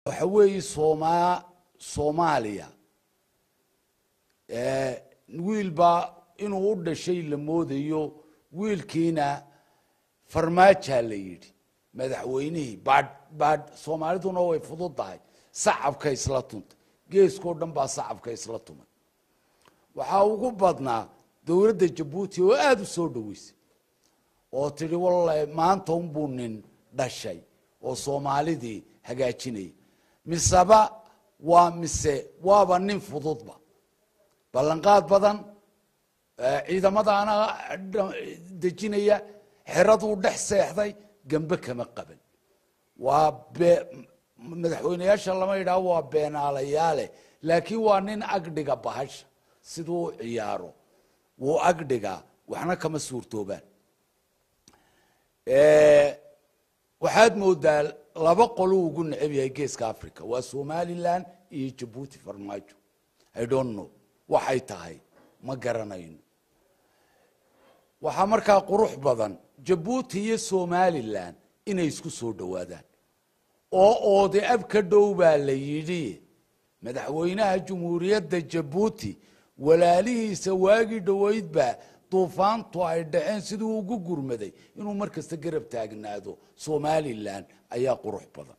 waxa weeye sooma soomaaliya wiil baa inuu u dhashay la moodayo wiilkiina farmaajaa la yidhi madaxweynihii baadh baadh soomaaliduna way fudud tahay sacabka isla tuntay geeskao dhan baa sacabka isla tumay waxaa ugu badnaa dowladda jabuuti oo aada u soo dhaweysay oo tidhi wallahi maanta unbuu nin dhashay oo soomaalidii hagaajinaya miseba waa mise waaba nin fududba ballanqaad badan ciidamadaana dejinaya xeraduu dhex seexday gembe kama qaban waa be madaxweyneyaasha lama yidhaho waa beenaalayaale laakiin waa nin agdhiga bahasha siduu u ciyaaro wuu agdhigaa waxna kama suurtoobaan waxaad moodaa laba qoluu ugu necab yahay geeska africa waa somalilan iyo jabuuti farmaajo i don't know waxay tahay ma garanayno waxaa markaa qurux badan jabuuti iyo somalilan inay isku soo dhowaadaan oo oode ab ka dhow baa la yidhi madaxweynaha jumhuuriyadda jabuuti walaalihiisa waagii dhoweydbaa duufaantu ay dhaceen siduu ugu gurmaday inuu mar kasta garab taagnaado somalilan ayaa qurux badan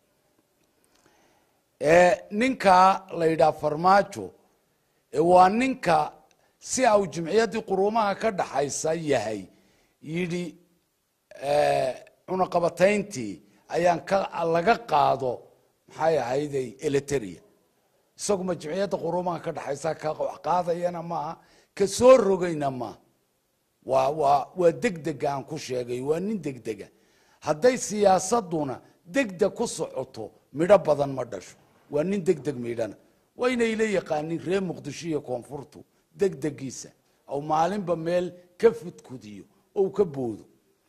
ninkaa la yidhaha farmaajo waa ninka si au jimciyaddii quruumaha ka dhaxaysa yahay yidhi cunaqabatayntii ayaan ka laga qaado maxay ahayday eliteria isaguma jimciyadda quruumaha ka dhaxaysa ka wax qaadayana maaha ka soo rogayna maaha waa waa waa degdega aan ku sheegay waa nin degdega hadday siyaasaduna degdeg ku socoto midho badan ma dhasho waa nin degdeg midhana waa inay la yaqaanin reer muqdisho iyo koonfurtu degdegiisa ou maalinba meel ka fudkudiyo ou ka boodo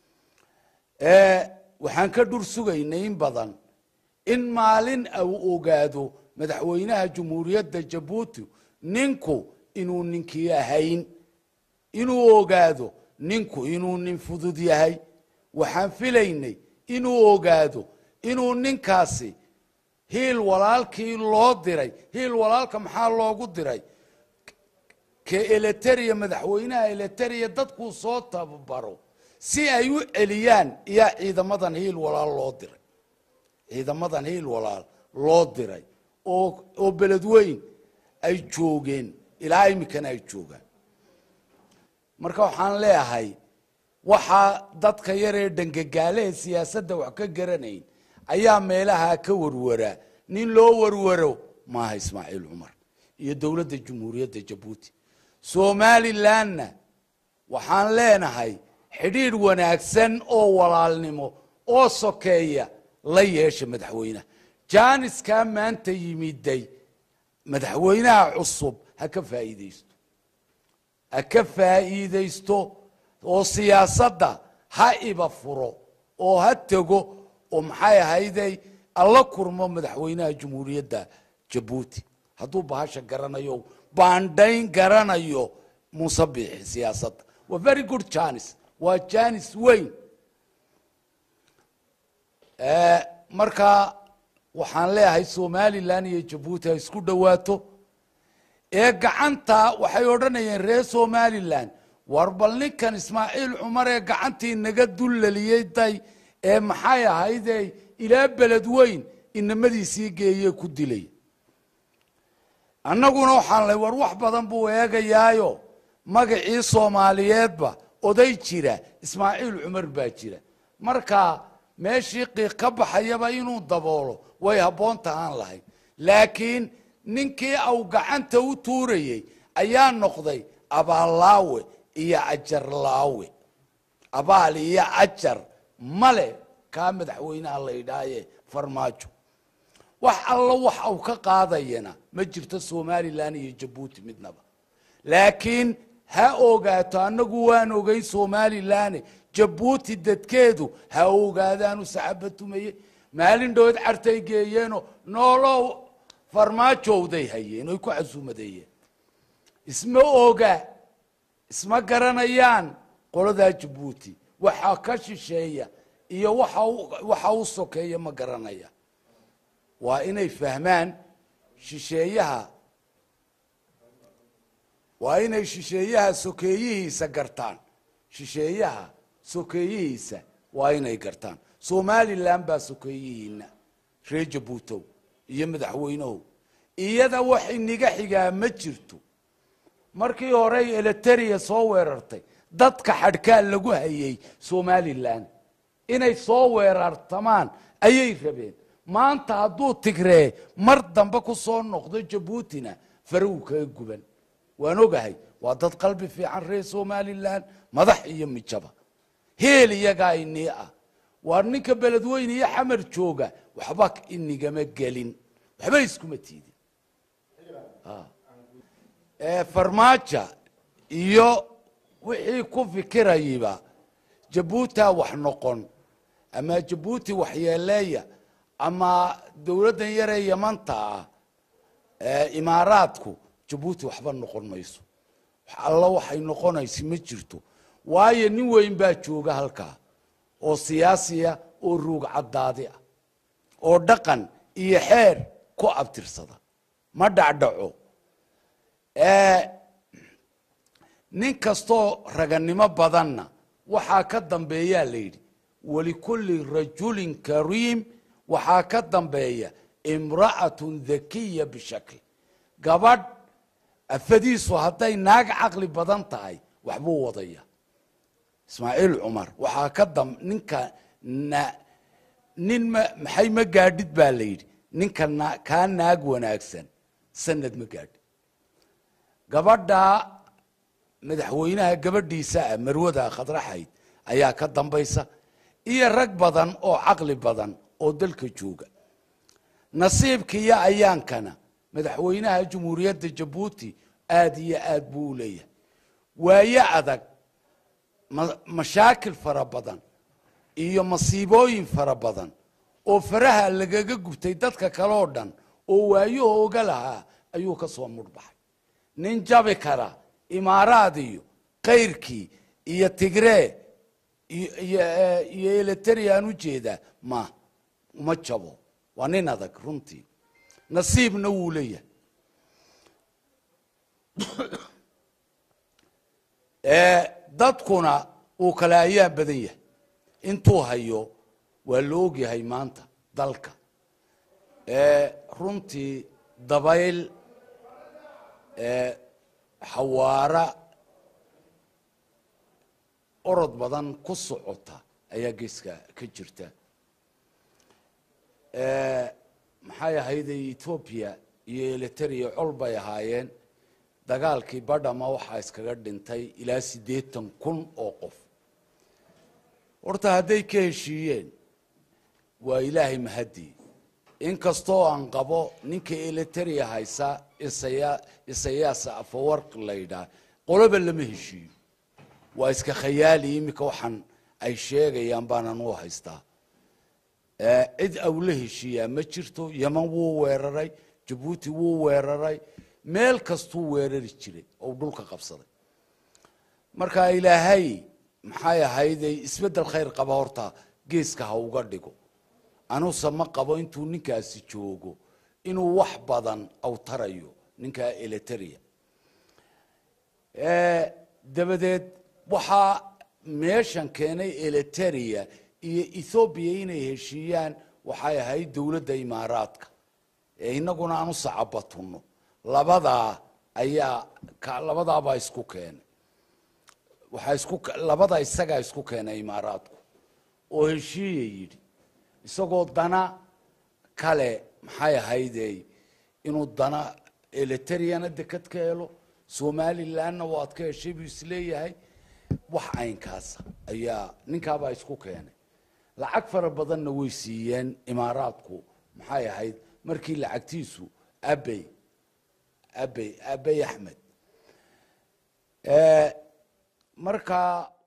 waxaan ka dhur sugaynay in badan in maalin uu ogaado madaxweynaha jumhuuriyadda jabuuti ninku inuu ninkii ahayn inuu ogaado ninku inuu nin fudud yahay waxaan filaynay inuu ogaado inuu ninkaasi hiil walaalkii loo diray hiil walaalka maxaa loogu diray ka eliteria madaxweynaha eliteria dadkuu soo tababaro si ay u celiyaan iyaa ciidamadan hiil walaal loo diray ciidamadan hiil walaal loo diray oo oo beledweyn ay joogeen ilaa iminkana ay joogaan marka waxaan leeyahay waxaa dadka yaree dhangagaalehe siyaasadda wax ka garanayn ayaa meelaha ka warwaraa nin loo warwaro maaha ismaaciil cumar iyo dowladda jumhuuriyadda jabuuti somalilanna waxaan leenahay xidhiidh wanaagsan oo walaalnimo oo sokeeya la yeesha madaxweynaha jaaniskaa maanta yimiday madaxweynaha cusub ha ka faa'iidaysto ha ka faa'iidaysto oo siyaasadda ha iba furo oo ha tego oo maxay ahayday alla kurmo madaxweynaha jumhuuriyadda jabuuti hadduu bahasha garanayo baandhayn garanayo muuse biixi siyaasadda waa very good janis waa janis weyn marka waxaan leeyahay somalilan iyo jabuuti ha isku dhowaato ee gacanta waxay odhanayeen reer somalilan war bal ninkan ismaaciil cumar ee gacantii naga dullaliyey day ee maxay ahayde ilaa beled weyn inamadiisii geeye ku dilay annaguna waxaan lay war wax badan buu eegayaayo magacii soomaaliyeedba oday jira ismaaciil cumar baa jira marka meeshii qiiq ka baxayaba inuu daboolo way habboon tahaan lahayd laakiin ninkii au gacanta u tuurayey ayaa noqday abaallaawe iyo ajarlaawe abaal iyo ajar male kaa madaxweynaha la yidhaahaye farmaajo wax allo wax au ka qaadayana ma jirto somalilan iyo jabuuti midnaba laakiin ha ogaato annagu waan ogay somalilan jabuuti dadkeedu ha ogaadaanu saxabatumaye maalin dhood cartay geeyeeno noolow farmaajowday hayeen oy ku casuumadeeyeen isma oga isma garanayaan qoladaa jabuuti waxa ka shisheeya iyo waxa u- waxa u sokeeya ma garanaya waa inay fahmaan shisheeyaha waa inay shisheeyaha sokeeyihiisa gartaan shisheeyaha sokeeyihiisa waa inay gartaan somalilan baa sokeeyihiina reer jabuutow iyo madaxweynehow iyada wax iniga xigaa ma jirto markii horey eliteria soo weerartay dadka xadhkaa lagu hayay somalilan inay soo weerartamaan ayay rabeen maanta hadduu tigree mar dambe ku soo noqdo jabuutina faraw kaga guban waan ogahay waa dad qalbi fiican reer somalilan madax iyo mijaba heel iyagaa inii ah waa ninka beledweyne iyo xamar jooga waxba inigama gelin waxba iskuma tiidin farmaaja iyo wixii ku fikirayiba jabuuta wax noqon ama jabuuti waxyeeleeya ama dowladdan yaree yamanta ah imaaraadku jabuuti waxba noqon mayso alla waxay noqonaysa ma jirto waayo nin weyn baa jooga halkaa oo siyaasiya oo ruug caddaadi ah oo dhaqan iyo xeer ku abtirsada ma dhacdhaco nin kastoo raganimo badanna waxaa ka dambeeyaa la yidhi walikulli rajulin kariim waxaa ka dambeeya imra'atun dhakiya bishakl gabadh afadiisu hadday naag caqli badan tahay waxbuu wadaya ismaaciil cumar waxaa ka dam ninka na nin ma maxay ma gaadhid baa la yidhi ninka na kaa naag wanaagsan sanad ma gaadhid gabadhaa madaxweynaha gabadhiisa ah marwada khadraxayd ayaa ka dambaysa iyo rag badan oo caqli badan oo dalka jooga nasiibka iyo ayaankana madaxweynaha jumhuuriyadda jabuuti aad iyo aad buu u leeyahay waayo adag mashaakil fara badan iyo masiibooyin fara badan oo faraha lagaga gubtay dadka kale oo dhan oo waayahooga lahaa ayuu ka soo mudhbaxay nin jabi kara imaaraad iyo kayrkii iyo tigree iyo elitariaan ujeedaa ma uma jabo waa nin adag runtii nasiibna wuu leeyahay dadkuna uu kale ayaa badan yahay intuu hayo waa la ogyahay maanta dalka runtii dabayl xawaara orod badan ku socota ayaa geeska ka jirta maxay ahayday etoobiya iyo eliteria col bay ahaayeen dagaalkii badhama waxaa iskaga dhintay ilaa siddeetan kun oo qof horta hadday ka heshiiyeen waa ilaahay mahadii inkastoo aan qabo ninka eliteria haysa isaya isayaasa afawarq la yidhaah qoloba lama heshiiyo waa iska khayaali iminka waxaan ay sheegayaan baanan u haystaa cid awla heshiiyaa ma jirto yeman wuu weeraray jabuuti wuu weeraray meel kastuu weerari jiray oo dhulka qabsaday marka ilaahay maxay ahayday isbeddel khayr qaba horta geeska ha uga dhigo anuse ma qabo intuu ninkaasi joogo inuu wax badan awtarayo ninkaa eliteria dabadeed waxaa meeshan keenay eliteria iyo ethoobiya inay heshiiyaan waxay ahayd dowladda imaaraadka ee inaguna aan u sacabatunno labadaa ayaa labadaabaa isku keenay waxaa isku labada isagaa isku keenay imaaraadku oo heshiiya yidhi isagoo dana kale maxay ahaydey inuu dana elitariana dekad ka helo somalilanna waad ka heshay buu isleeyahay wax caynkaasa ayaa ninkaabaa isku keenay lacag fara badanna way siiyeen imaaraadku maxay ahayd markii lacagtiisu abey abey abey axmed markaa